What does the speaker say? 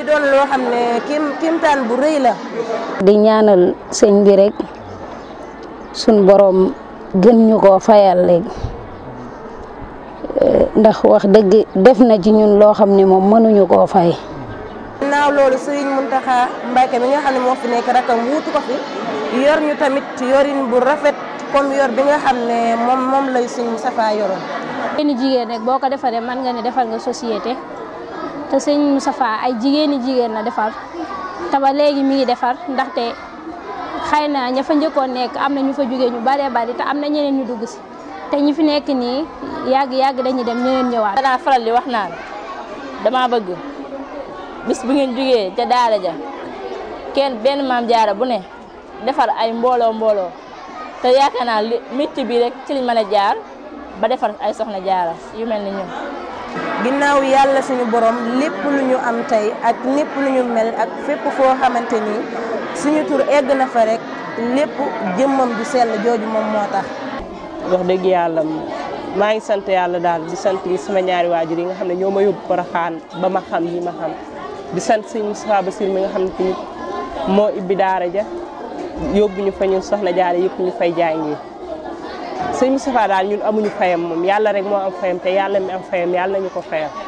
doon loo xam ne kim kimtaan bu rëy la. di ñaanal sëñ bi rek suñ borom gën ñu koo fayal léegi ndax wax dëgg def na ci ñun loo xam ne moom mënuñu koo fay. ginnaaw loolu Serigne Mountakha Mbacké mi nga xam ne moo fi nekk rakam wuutu ko fi yor ñu tamit yorin bu rafet comme yor bi nga xam ne moom moom lay Serigne Moustapha yoroon. jigéeni jigéen rek boo ko defaree mën nga ne defal nga société te sëñ Moustapha ay jigéeni jigéen la defar te ba léegi mi ngi defar ndaxte xëy na ña fa njëkkoon nekk am na ñu fa jógee ñu baree bari te am na ñeneen ñu dugg si te ñi fi nekk nii yàgg yàgg dañuy dem ñeneen ñëwaat. danaa faral di wax naan dama bëgg bis bu ngeen jógee ca daara ja kenn benn maam jaara bu ne defar ay mbooloo mbooloo te yaakaar naa li métier bi rek ci liñ mën a jaar ba defar ay soxna jaara yu mel ni ñun. ginnaaw yàlla suñu borom lépp lu ñu am tey ak lépp lu ñu mel ak fépp foo xamante ni suñu tur egg na fa rek lépp jëmmam ju sell jooju moom moo tax. wax dëgg yàlla maa ngi sant yàlla daal di sant sama ñaari waajur yi nga xam ne ñoo ma yóbbu Porokhane ba ma xam yi ma xam di sant sëñ Moustapha Bassir mi nga xam ne tamit moo ibbi daara ja yóbbu ñu fa ñun soxna jaara yëpp ñu fay jàngi sëñ Moustapha daal ñun amuñu fayam moom yàlla rek moo am fayam te yàlla mi am fayam yàlla nañu ko fayam